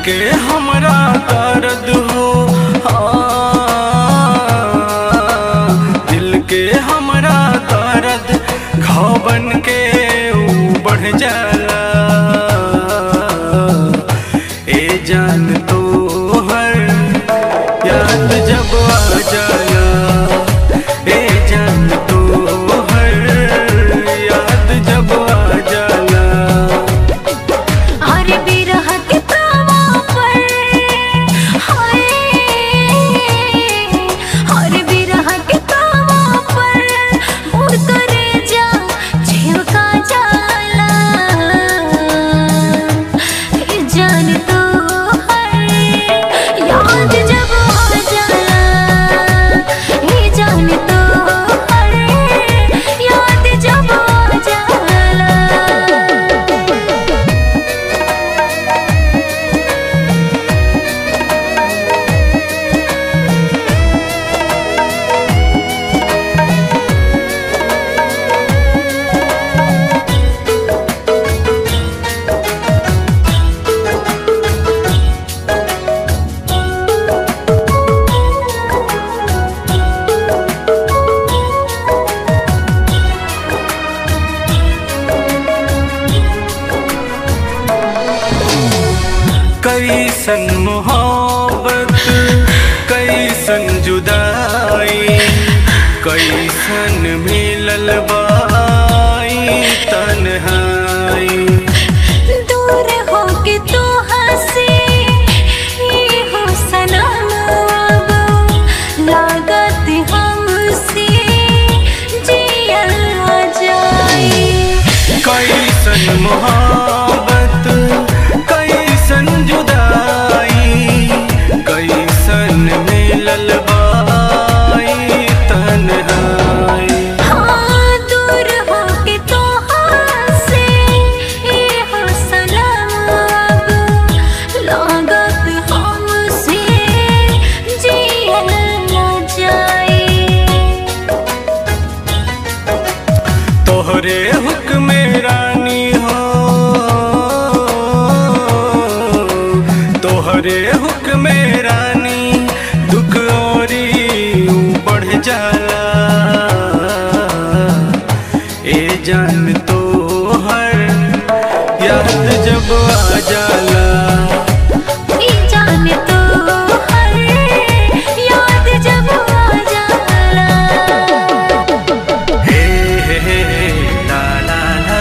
के हमरा दर्द हो हाँ, दिल के हमरा दर्द घाव बन के ऊ बढ़ जाला ए जान तो हर याद जब आ जाला ए जान तो हर याद जब आ जाला हर बिरह के तावा पर हाय हर बिरह के तावा पर मुड़ करे जा झिवका जाला ये जान तो हर याद जब आ जाला ये जान तो हर याद जब आ जाला कैसन मोहब्बत कैसन जुदाई कैसन मिलल बाई तन्हाई दूर होके तू हंसी ये हो सनम अब लागत हमसे जियल ना जाए कैसन मोहब्बत कैसन जुदाई कैसन मिलल बाई तन्हाई हाँ दूर होके तू हंसी ये हो सनम अब लागत हमसे जियल ना जाए तोहरे हुक्म रानी हो तोहरे हुक्म रानी दुख औरी बढ़ जाला ए जान तो हर याद जब आ जाला ई जान तो हर याद जब आ जाला हे हे हे हे, ला ला ला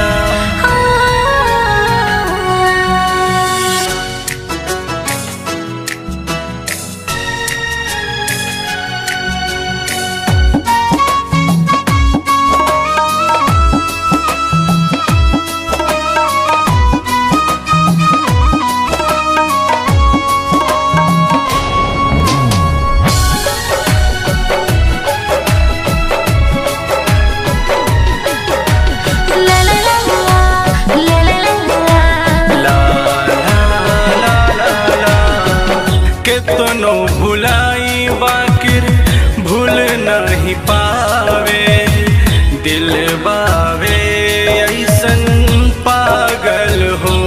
ला ला ला ला ला ला ला ला ला ला ला ला केतनो भुलाई बाकिर भूल नहीं पावे दिल बावे ऐसन पागल हो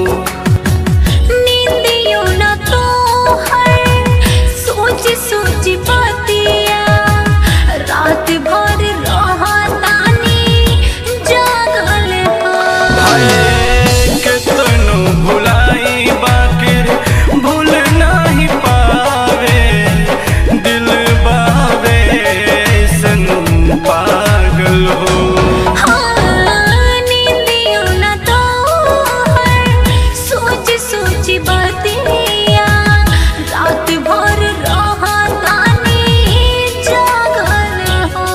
नींदियों ना तो हर सोच सोच पातिया रात भर रहा तानी जागल हो हाय केतनो भुलाई बाकिर भूल नहीं पावे दिल बावे ऐसन पागल हो हाँ नींदियों ना तो हर सोच सोच बातिया रात भर रहा तानी जागल हो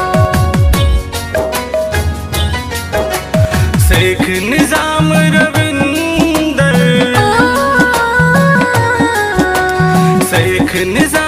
शेख निजाम रविंदर शेख निजाम